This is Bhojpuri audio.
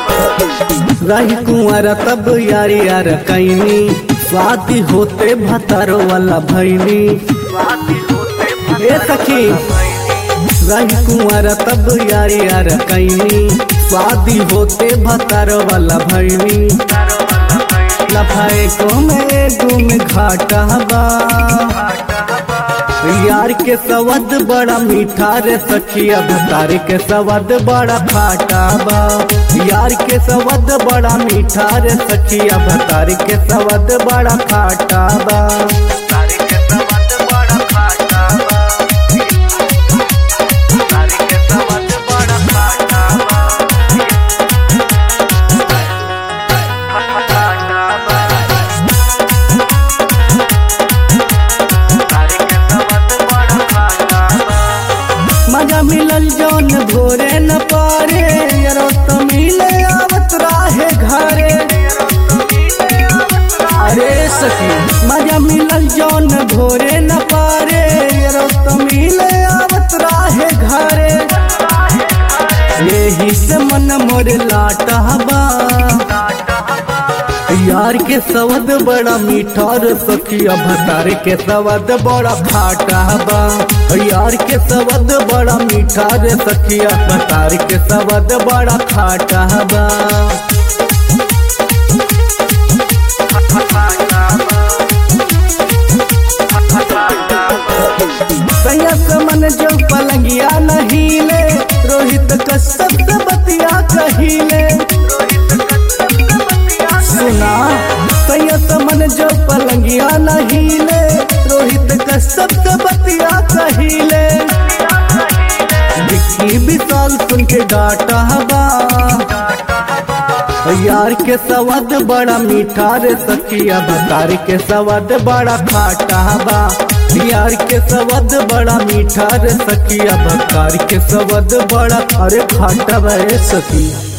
रही कुंवर तब यारी यार कैनी स्वाति होते भतारो वाला भैनी ए सखी रही कुंवर तब यारी यार कैनी स्वाति होते भतारो वाला भैनी लफाए को में गुम घाटा बा यार के सवद बड़ा मीठा रे सखिया भतार के सवद बड़ा खाटा बा यार के सवद बड़ा मीठा रे सखिया भतार के सवद बड़ा खाटा बा मजा मिलल जौन भोरे न पारे यरो तो मिले आवत राहे घरे अरे सखी मजा मिलल जौन भोरे न पारे यरो तो मिले आवत राहे घरे यही से मन मोर लाटा बा यार के सवद बड़ा मीठा रे सखिया भतार के सवद बड़ा खाटा बा यार के सवद बड़ा मीठा रे सखिया भतार के सवद बड़ा खाटा बा संयत मन जो पलंगिया नहीं ले रोहित कश्यप से बतिया कहिले सुना संयत मन जो पलंगिया नहीं ले रोहित कश्यप से बतिया कहिले दिखी विशाल सुन के डाटा बा यार के सवाद बड़ा मीठा रे सखिया भतार के सवाद बड़ा खाटा बा यार के सवाद बड़ा मीठा रे सखिया भतार के सवाद बड़ा अरे खाटा बा रे सखिया